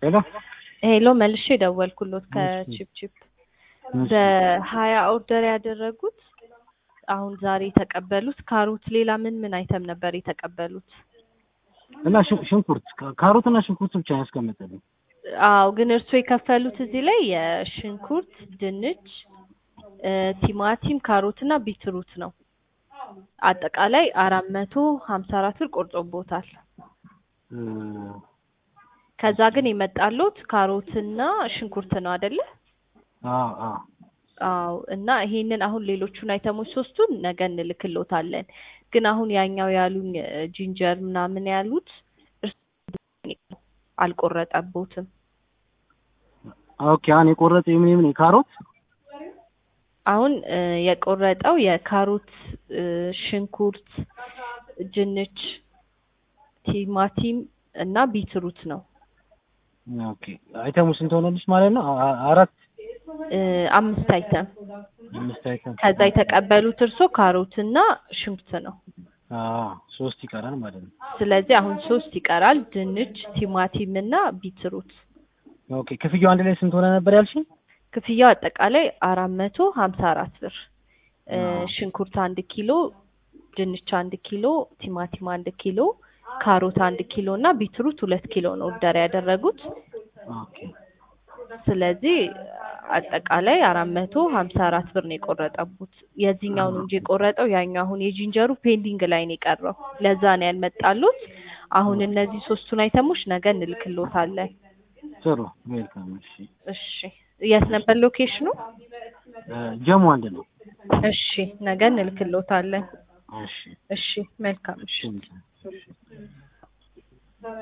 ሄሎ ሄሎ መልሼ ደወልኩሎት ከቺፕቺፕ በሀያ ኦርደር ያደረጉት አሁን ዛሬ የተቀበሉት ካሮት፣ ሌላ ምን ምን አይተም ነበር የተቀበሉት? እና ሽ- ሽንኩርት ካ- ካሮትና ሽንኩርት ብቻ ነው ያስቀመጠልኝ። አዎ ግን እርሱ የከፈሉት እዚህ ላይ የሽንኩርት፣ ድንች፣ እ፣ ቲማቲም፣ ካሮት እና ቢትሩት ነው። አጠቃላይ አራት መቶ ሀምሳ አራት ብር ቆርጦቦታል። እ፣ ከዛ ግን የመጣሉት ካሮትና ሽንኩርት ነው አይደለ? አዎ አዎ አዎ እና ይሄንን አሁን ሌሎቹን አይተሞች ሶስቱን ነገ እንልክሎታለን። ግን አሁን ያኛው ያሉኝ እ፣ ጂንጀር ምናምን ያሉት እርሱ አልቆረጠቦትም። ኦኬ። አሁን የቆረጠ የምን የምን የካሮት አሁን እ፣ የቆረጠው የካሮት እ፣ ሽንኩርት፣ ድንች፣ ቲማቲም እና ቢትሩት ነው። ኦኬ። አይተሙ ስንት ሆነልሽ ማለት ነው? አ- አ- አራት እ፣ አምስት አይተም አምስት አይተም። ከዛ የተቀበሉት እርሶ ካሮት እና ሽንኩርት ነው። አዎ ሶስት ይቀራል ማለት ነው። ስለዚህ አሁን ሶስት ይቀራል፣ ድንች፣ ቲማቲም እና ቢትሩት። ኦኬ። ክፍያው አንድ ላይ ስንት ሆነ ነበር ያልሽኝ? ክፍያው አጠቃላይ አራት መቶ ሀምሳ አራት ብር እ፣ አዎ። ሽንኩርት አንድ ኪሎ፣ ድንች አንድ ኪሎ፣ ቲማቲም አንድ ኪሎ፣ ካሮት አንድ ኪሎ እና ቢትሩት ሁለት ኪሎ ነው ኦርደር ያደረጉት። ኦኬ። ስለዚህ አጠቃላይ አራት መቶ ሀምሳ አራት ብር ነው የቆረጠቡት። የዚህኛው ነው እንጂ የቆረጠው ያኛው አሁን የጂንጀሩ ፔንዲንግ ላይ ነው የቀረው። ለዛ ነው ያልመጣሉት። አሁን እነዚህ ሶስቱን አይተሞች ነገ እንልክሎታለን። ጥሩ ዌልካም። እሺ እሺ የት ነበር ሎኬሽኑ? እ፣ ጀሙ አንድ ነው። እሺ ነገ እንልክሎታለን። እሺ እሺ መልካም እሺ። እሺ